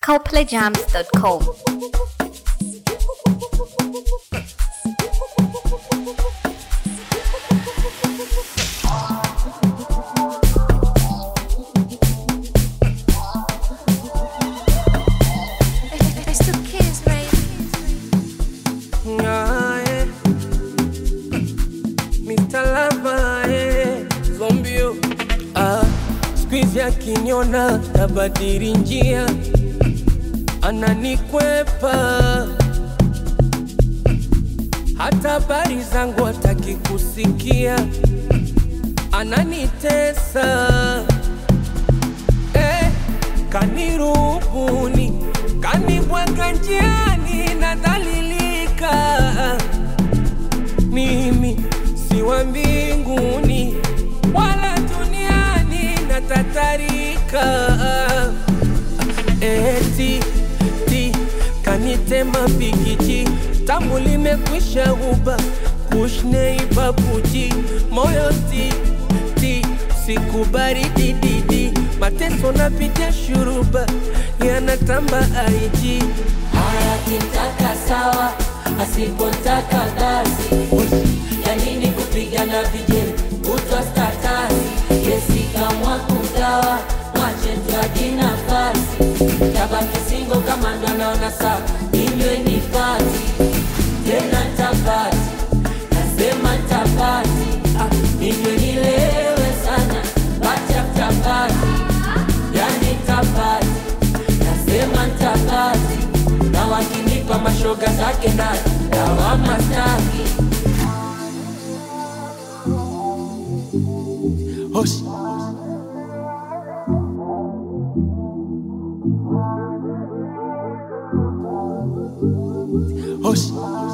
coplayjams.com. It's the kids, baby. Ah, eh. Mr. Lava, eh. Zombio ah, squeeze akiniona tabadili njia ananikwepa hata habari zangu hataki kusikia ananitesa eh, kanirubuni kanibwaga njiani nadhalilika mimi si wa mbinguni wala duniani natatarika eti ti kanitema pikiji tamu limekwisha uba kushneibabuji moyo ti ti sikubari dididi mateso napitia shuruba yanatamba aiji Haya kitaka sawa, asipotaka basi. Ya nini kupigana vijeli kutwa statasi? Kesi kamwa kugawa, mwache tuaji nafasi. Tabaki singo kama ndo naona sawa, inywe ni pati tena tapati, nasema tapati, ah, inywe nilewe sana, pati after party, yani tapati nasema ntabati na wakinipa mashoga zake na dawama staki Hush. Hush.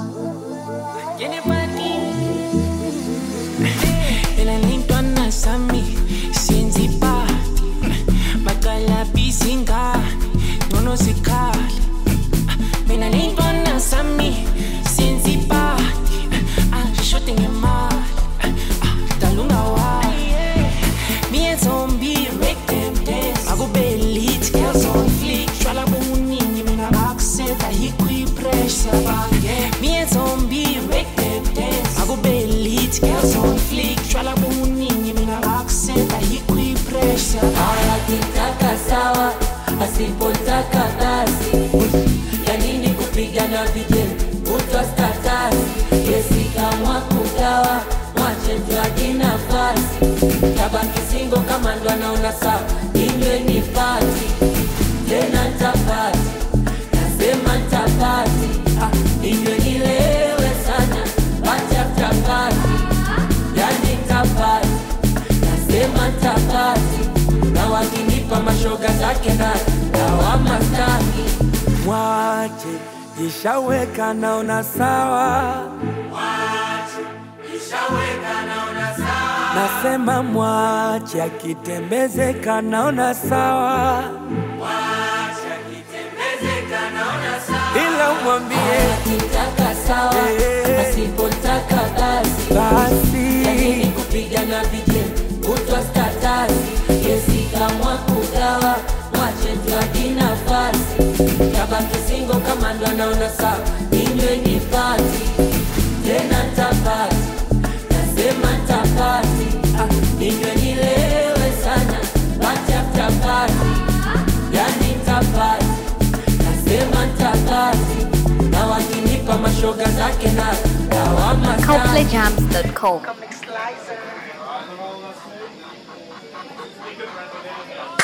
elalintwana sami siyenza ipati bakalabisa ingane ngcono zikhali mina lintwana sami siyenza ipati ashode ngemali dala ungawayi me and zombie make them dance akube lit girls on flick shwala bomuningi mina bakuseta yikwipressure me and zombie make them dance akube lit girls on flick shwala bomuningi mina bakuseta yikwipressure haya kitaka sawa asipotaka basi ya nini kupigana vijeli kutwa statasi kesi kamwa kugawa mwache tuaji nafasi tabaki singo kama ndo anaona sawa inywe ni pati tena ntapati nasema ntapati ah, inywe nilewe sana pati after party yani ntapati nasema ntapati na wakinipa mashoga zake na dawama staki Mwache jishaweka naona sawa, nasema mwache akitembezeka naona sawa, ila umwambie akitaka sawa Eh. asipotaka basi yanini basi kupigana vijeni kutwa statasi kesi kamwa kugawa mwache tuaji nafasi tabaki singo kama ndo anaona sawa inywe ni pati tena ntapati nasema ntapati ah, inywe nilewe sana pati after party yani ntapati nasema ntapati na wakinipa mashoga zake na dawama staki. coplayjams.com.